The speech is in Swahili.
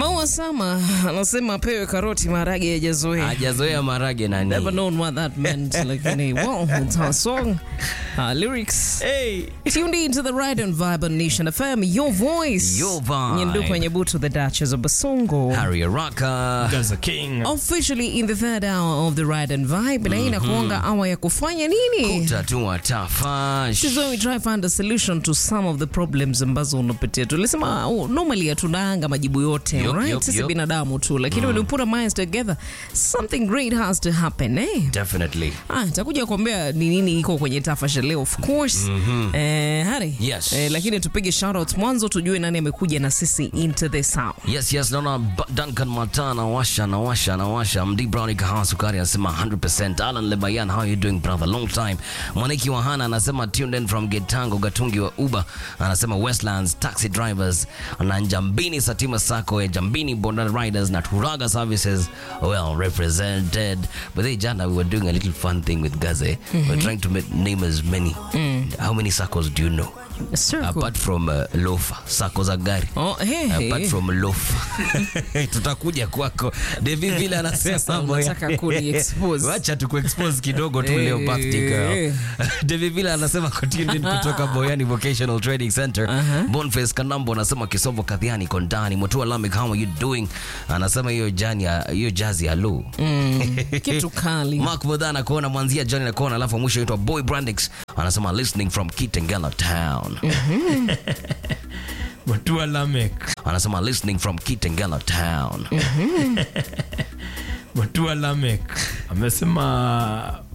Maua Sama anasema apewe karoti maharage yajazoea. hajazoea marage Never nani known what that meant. Lakini, well, it's her song, her lyrics. hey. Tuned into the Ride and Vibe on Nation FM, your voice. Your vibe. Nyendu kwenye butu, the Duchess of Basongo. Harry Araka Gaza King. Officially in the third hour of the Ride and Vibe, na hii inakuanga awa ya kufanya nini? tatua tafash This is when we try find a solution to some of the problems ambazo unapitia. Tulisema oh, normally hatunaanga majibu yote, Yup, right? yup, Sisi yup. binadamu tu, lakini when we put our minds together, something great has to happen, eh? definitely Ah, takuja kuambia ni nini iko kwenye tafasha leo of course. Eh, Hari. Yes. Eh, lakini tupige shout out mwanzo tujue nani amekuja na sisi into the sound. yes yes naona Ba- duncan mata nawasha nawasha nawasha md brown kahawa sukari anasema 100% alan lebayan how you doing brother long time mwaniki wa hana anasema tuned in from getango gatungi wa uber anasema westlands taxi drivers na njambini satima sako ya jambini boda riders na turaga services well represented but they jana we were doing a little fun thing with gaze we're trying to make, name as many how many circles do you know Circle. apart from uh, lofa sako za gari Oh, hey, hey. apart from loaf tutakuja kwako devi vile anasema Sasa mambo ya- unataka kuni-expose. wacha tukuexpose kidogo tu Eh, leo birthday girl eh. devi vile anasema continued kutoka boyani vocational training center bonface kanambo anasema kisovo kadhiani kondani motua lamik how are you doing anasema hiyo jani ya- hiyo jazi ya lu Kitu kali. mark mudhana kuona mwanzia jani na kuona alafu mwisho itwa boy brandix anasema listening from kitengela town Matua Lamek. anasema listening from kitengela town Matua Lamek. Amesema